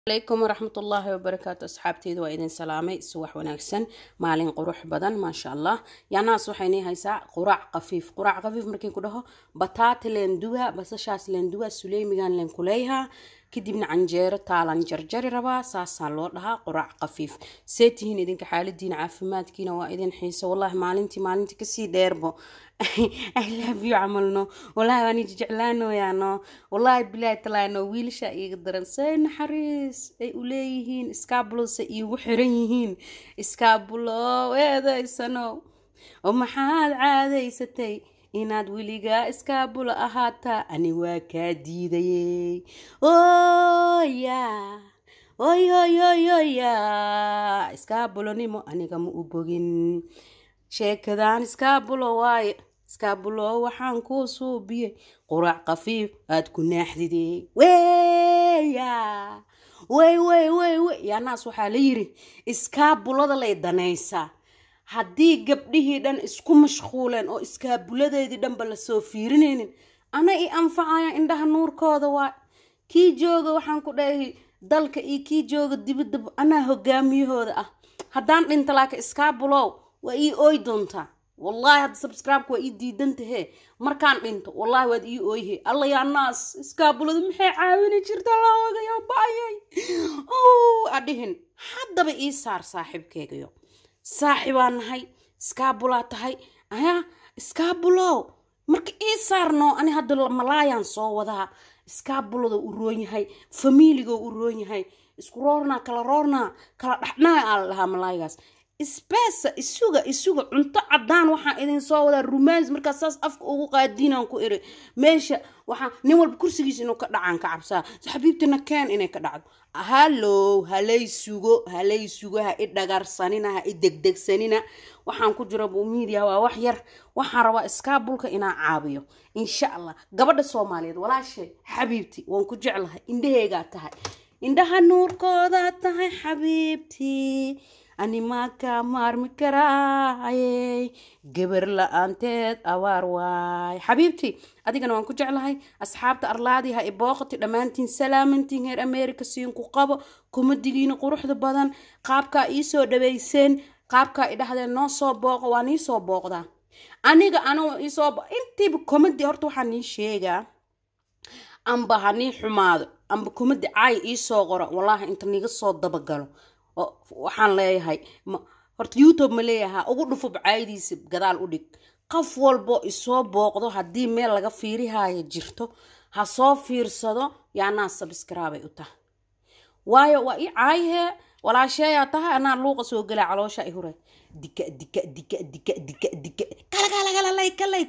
alaykum waraxmatullaahi wabarakaatu asxaabteyda waa idin salaamay subax wanaagsan maalin qurux badan maasha allah yaanaas waxaynii haysaa quraac qafiif quraac qafiif markii ku dhaho bataati leen duwa basashaas leen duwa suleymigan leen kuleeyahaa kadibna canjeero taalan jarjari rabaa saasaa loo dhahaa quraac qafiif see tihiin idinka xaaladiina caafimaadkiina waa idin xiiso wallahi maalintii maalintii kasii dheerbo ilaabiyo camalno wallahi waan jeclaanoyaano wallahi bilaahi talaano wiilasha iiga daran say naxariis ay u leeyihiin iskaabulose iigu xiran yihiin iskaabulo eedaysano oo maxaad caadaysatay inaad weligaa iskaabulo ahaataa ani waa kaa diidayey oya oy oy oy oya iskaabulonimo aniga ma u bogin sheekadan iskaabulo waaye iskaabulo waxaan kuu suubiyey quraac qafiif aad ku naaxdidey weya wey wey wey wey yaanaas waxaa la yiri iskaabulada lay danaysaa haddii gabdhihii dhan isku mashquuleen oo iskaabuladeedii dhanba lasoo fiirinaynin ana i anfacaya indhaha nuurkooda waa kii jooga waxaan ku dhahay dalka iyo kii jooga dibadaba anaa hogaamiyahooda ah haddaan dhinta laaka iskaabulow waa ii ooy doontaa wallaahi hadda subscribe-ka waa ii diidantahe markaan dhinto wallaahi waad ii ooyhe alla yaa naas iskaabulada maxay caawini jirta laogayo baayay adhihin haddaba ii saar saaxiibkeygayo saaxibaa nahay iskaabulaa tahay ayaa iskaabulow marka ii saarno ani hadda malaayaan soo wadaa iskaabulada u roon yahay famiiligo u roon yahay isku roornaa kala roornaa kala dhaxnaa aa la dhahaa malaaygaas isbeesa isuga isuga cunto cadaan waxaan idin soo wadaa rumaans markaas saas afka ugu qaadiinaan ku iri meesha waxaa nin walba kursigiisa inuu ka dhacaan ka cabsaa xabiibtina keen inay ka dhacdo hallow halay sugo halay sugo ha i dhagarsanina ha i degdegsanina waxaan ku jira media waa wax yar waxaan rabaa iskaabulka inaan caabiyo insha allah gabadha soomaaliyeed walaashay xabiibti waan ku jeclahay indhaheygaa tahay indhaha nuurkooda tahay xabiibtii animaa kaa maarmi karaayey gabar la-aanteed abaar waay xabiibtii adigana waan ku jeclahay asxaabta arlaadii ha ibooqati dhammaantiin salaamantiin heer america siinku qabo kumadigiina quruxda badan qaabkaa iisoo dhaweyseen qaabkaa idhahdeen noo soo booqo waa nii soo booqdaa aniga anoo iisoo intiiba komadi horta waxaa nii sheegaa amba ha nii xumaado amba komadi caay iisoo qoro wallaahi inta niga soo dabagalo waxaan leeyahay horta youtube ma leeyahaa ugu dhufub caaydiisa gadaal u dhig qof walbo isoo booqdo haddii meel laga fiirihaayo jirto ha soo fiirsado yaanaa sabskraibay u tahay waayo waa ii caayhee walaasheeyaa tahay anaa luuqa soo gelaa caloosha i hure dika dika dika dika dika dika kalagalagalay kalay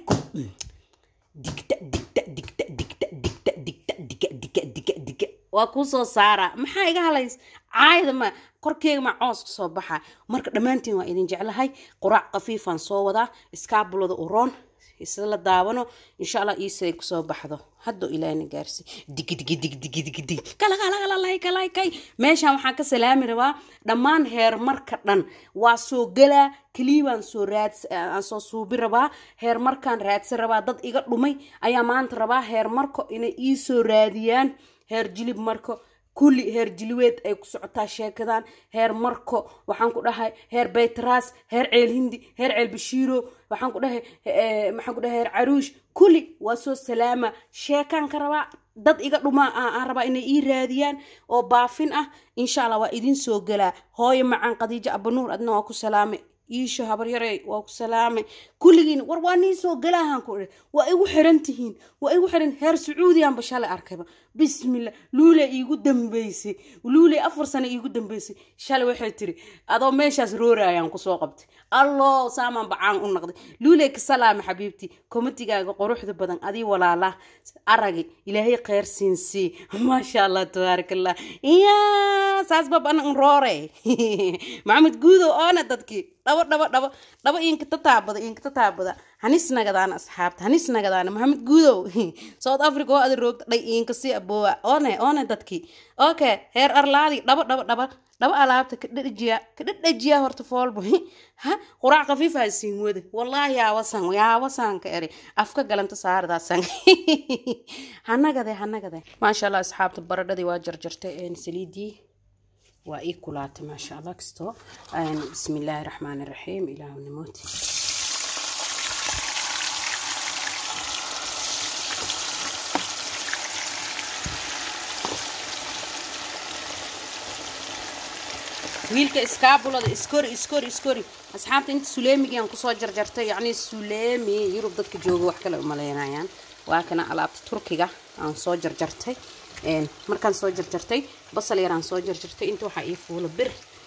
digta digta digta digta digta digta dika dika dika dika waa kuu soo saaraa maxaa iga halays caayda ma korkeega ma coos ka soo baxa marka dhammaantiin waa idin jeclahay quraac qafiifaan soo wadaa iskaabulada u roon isla daawano insha allah iisay kusoo baxdo haddo ilaahna gaarsi digi digi digi digi digi digi kalagalagalalaykalaykay meeshaan waxaan ka salaami rabaa dhammaan heer marka dhan waa soo galaa kaliibaan soo raad aan soo suubi rabaa heer markaan raadsan rabaa dad iga dhumay ayaa maanta rabaa heer marko inay ii soo raadiyaan heer jilib marko kulli heer jiliweed ay ku socotaa sheekadan heer marko waxaan ku dhahay heer baytaraas heer ceel hindi heer ceel bashiiro waxaan ku dhahay maxaan ku dhahay heer caruush kulli waa soo salaama sheekaan ka rabaa dad iga dhumaa aan rabaa inay ii raadiyaan oo baafin ah insha allah waa idin soo galaa hooyo macaan khadiijo abanuur adna waa ku salaamay iisho habaryarey waa ku salaamay kulligiina war waa nii soo galaahan ku waa igu xiran tihiin waa igu xiran heer sacuudiyanba shalay arkayba bismillah luule iigu dambeysay luule afar sano iigu dambeysay shalay waxay tiri adoo meeshaas roorayaan kusoo qabtay alloo saamaan bacaan u naqday luule ka salaama xabiibtii komatigaaga quruxda badan adii walaala aragi ilaahay kheyr siinsii maasha allah tabaarak allah iya saas bab anan roore maxamed guudow oona dadkii dhabo dhabo dhabo dhabo inka tataabada inka tataabada hanis nagadaana asxaabta hanis nagadaana maxamed guudow south africa oo ada roogta dhay inka si aboowa oone oone dadkii okay heer arlaadi dhabo dhabo dhabo dhabo alaabta ka dhadhajiya ka dhadhajiya horta foolbo ha quraac khafiif ha siin wada wallaahi yaawasan yaawasan ka eri afka galanta saardaasan hanagade hanagade maasha allah asxaabta baradhadii waa jarjartay saliidii waa ii kulaatay maasha allah kastoo bismi illaahi raxmaani raxiim ilaahu namooti wiilka iskaabulada iskori iskori iskori asxaabta inta suleemigiiaan kusoo jarjartay yacni suleemi yurub dadka jooga wax kale umaleynayaan waa kana alaabta turkiga aan soo jarjartay markaan soo jarjartay basal yaraan soo jarjartay inta waxaa ii fuula bir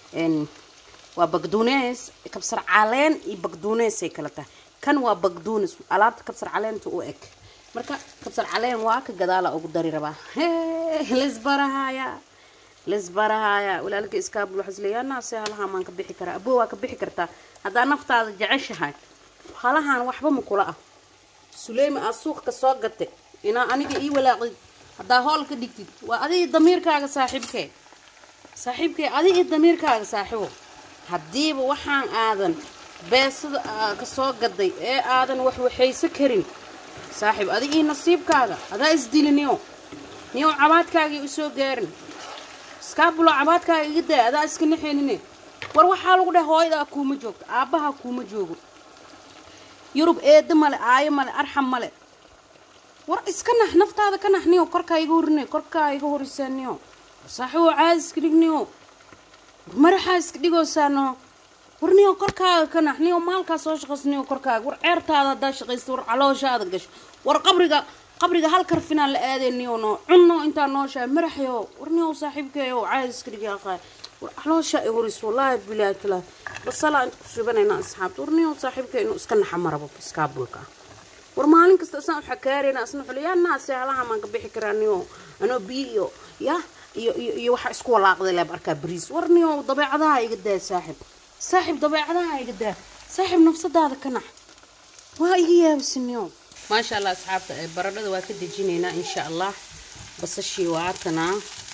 waa bagduunees kabsar caleen iyo bagduuneesay kala tahay kan waa bagduunes alaabta kabsar caleenta u eg marka kabsar caleen waa ka gadaala ugu dari rabaa lisbarahaya lisbarahaya walaalka iskaabul waxaa isleeyaa naase halahaan maan ka bixi karaa aboo waa ka bixi kartaa haddaa naftaada jeceshahay halahaan waxba ma kula ah suleyma aa suuq ka soo gatay inaa aniga ii walaaqid haddaa hool ka dhigtid waa adiga damiirkaaga saaxiibkee saaxiibkee adiga damiirkaaga saaxiibo haddiiba waxaan aadan beesada ka soo gaday ee aadan wax waxaysa karin saaxiib adiga ii nasiibkaaga adaa isdili niyo niyo cabaadkaagii usoo gaarin iskaabulo cabaadkaaga iga daa adaa iska naxeenine war waxaa lagu dhahay hooyadaa kuuma joogto aabbaha kuuma joogo yurub eeda male aayo male arxam male war iska nax naftaada ka nax niyo korkaa iga horine korkaa iga horisaa niyo saaxiibo caadi iska dhig niyo maraxaa iska dhigoosaano war niyo korkaaga ka nax niyo maalkaa soo shaqaysa niyo korkaaga war ceertaada haddaa shaqaysta war calooshaada gasho war qabriga qabriga hal karfinaa la aadee niyo no cunno intaa nooshaa maraxyo war niyo saaxiibkeeyo caadi iska dhig aqaa war calooshaa i horis wallaahi bilaahi talaa basalaa inta ku shubanayna asxaabta war niyo saaxiibkee inuu iska naxa marabo iskaabulka war maalin kasta isaan waxa kaareyna asna xuli yaa naase halaha maan ka bixi karaa niyo anoo biyo iyo ya iyo iyo iyo waxa isku walaaqday leeb arkaa bariis war niyo dabeecadaha iga daa saaxib saaxib dabeecadaha iga daa saaxib nafsadaada ka nax waa iga yaabisi niyo maasha allah asxaabta baradhada waa ka dejinaynaa insha allah basashii waa tanaa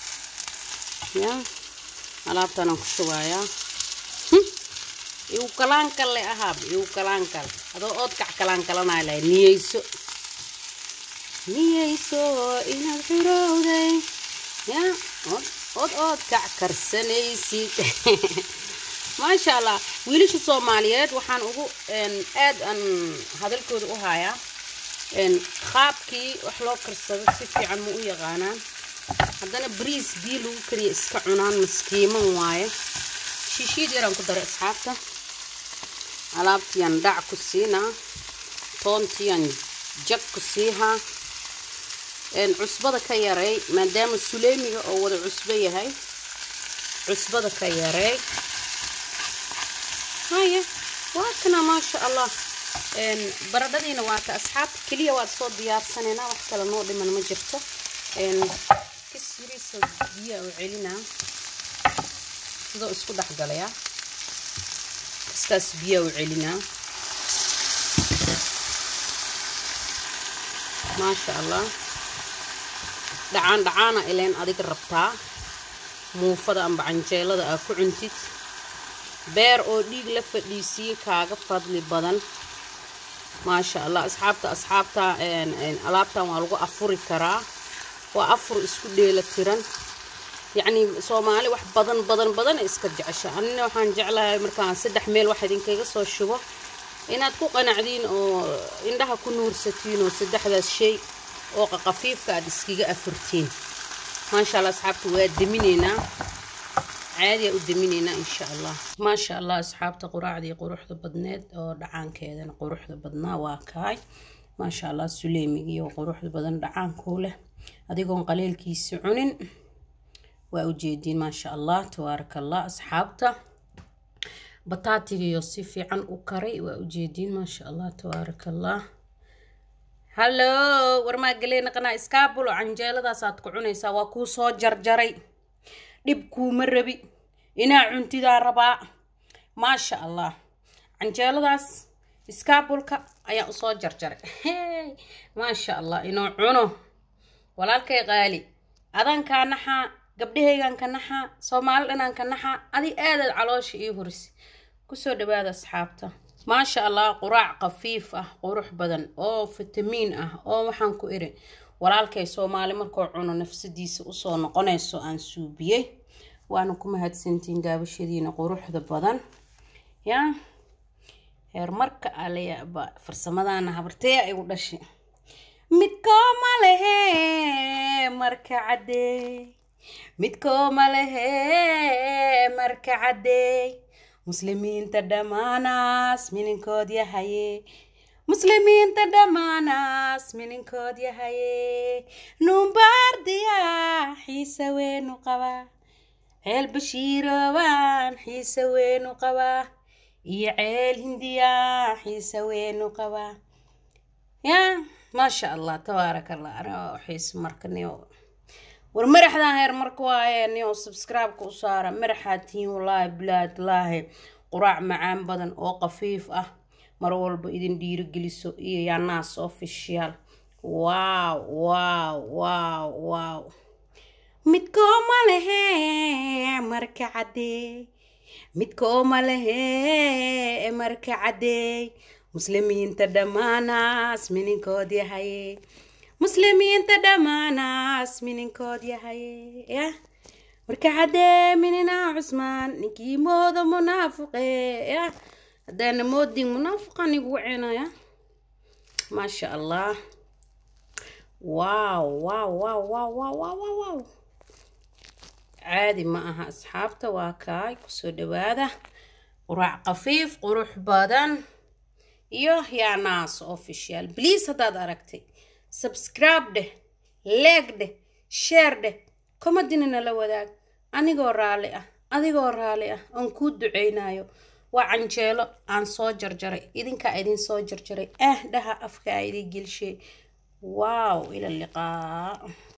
ya alaabtanaan ku shubayaa igu kalaankal le ahaab igu kalaankal adoo ood kac kalaankalanaa lahay niyeyso niyeyso inaad xurowday ya ood ood ood kac karsanaysid maasha allah wiilasha soomaaliyeed waxaan ugu aad aan hadalkooda u hayaa qaabkii wax loo karsado si fiican ma u yaqaanaan haddana bariis biyo lagu kariya iska cunaan maskiiman waaye shiishiid yaraan ku daray asxaabta alaabtiyaan dhac ku siinaa toontiyaan jag ku siihaa cusbada ka yareey maadaama suleemiga oo wada cusbo yahay cusbada ka yareey haya waa kana maasha allah baradhadiina waa ka asxaabta keliya waad soo diyaarsanayna wax kale noo dhiman ma jirto kisiriisa biyaa u celinaa sidoo isku dhexgalayaa iskaas biyaa u celinaa maasha allah dhacaan dhacaana ileen adiga rabtaa muufada amba canjeelada aa ku cuntid beer oo dhiig la fadhiisiye kaaga fadli badan maasha allah asxaabta asxaabta alaabtan waa lagu afuri karaa waa afur isku dheela tiran yacni soomaali wax badan badan badan iska jecesha anina waxaan jeclahay markaan saddex meel wax idinkaga soo shubo inaad ku qanacdiin oo indhaha ku nuursatiin oo saddexdaas shay oo qaqafiifka aad iskaga afurtiin maasha allah asxaabta waa deminaynaa caadiyaa u deminaynaa insha allah maasha allah asxaabta quraacdii quruxda badneed oo dhacaankeedana quruxda badnaa waa kaay maasha allah suleemigii oo quruxda badan dhacaankuu leh adigoon qaleelkiisi cunin waa ujeediin maasha allah tabaaraka allah asxaabta bataatigiyo si fiican u karay waa ujeediin maasha allah tabaaraka allah hallo warmaa galee naqanaa iskaabulo canjeeladaasaad ku cunaysaa waa kuu soo jarjaray dhib kuuma rabi inaa cuntidaa rabaa maasha allah canjeeladaas iskaabulka ayaa usoo jarjaray maasha allah inuu cuno walaalkay qaali adaan kaa naxaa gabdhahaygan ka naxaa soomaali dhanaan ka naxaa adi aadaad caloosha ii horisi kusoo dhawaada asxaabta maasha allah quraac qafiif ah qurux badan oo fitamiin ah oo waxaan ku iri walaalkay soomaali markuu cuno nafsadiisa usoo noqonayso aan suubiyey waana ku mahadsantiin daabashadiina quruxda badan yaa heermarka alayaaba farsamadaana habartee igu dhashay midkooma lehe marka cadeey midkooma lehe marka cadeey muslimiinta dhammaanaas mininkood yahaye muslimiinta dhammaanaas mininkood yahaye numbaardiya xiise weenu qabaa ceel bashiiroobaan xiise weenu qabaa iyo ceel hindiya xiise weenu qabaa yaa maasha allah tabaaraka allah anoo xiise marka niyo war madaxdan heer marka waaye niyo subscribe-ka u saara madaxaa tihiin wallaahi bilaad laahi quraac macaan badan oo qafiif ah mar walba idin dhiirigeliso iyo yaanaas official waaw waaw waaw waaw midkooma lehe marka cadeey midkooma lehe marka cadeey muslimiinta dhammaanaas mininkood yahaye muslimiinta dhammaanaas mininkood yahaye yah marka caddee minina cusmaan ninkii mooda munaafiqe yah haddaana moodin munaafiqan igu cenaya maasha allah waaw waaw waaw waaw waaw waaw waaw waaw caadi ma aha asxaabta waa kaay kusoo dhawaada quraac qafiif qurux badan iyo yaanaas official bliase haddaad aragtay subscribe dheh leeg dheh sheer dheh komadina nala wadaag anigoo raalli ah adigoo raalli ah oon kuu duceynayo waa canjeelo aan soo jarjaray idinkaa idin soo jarjaray ah dhaha afkaa idin gelshay waaw ila liqaa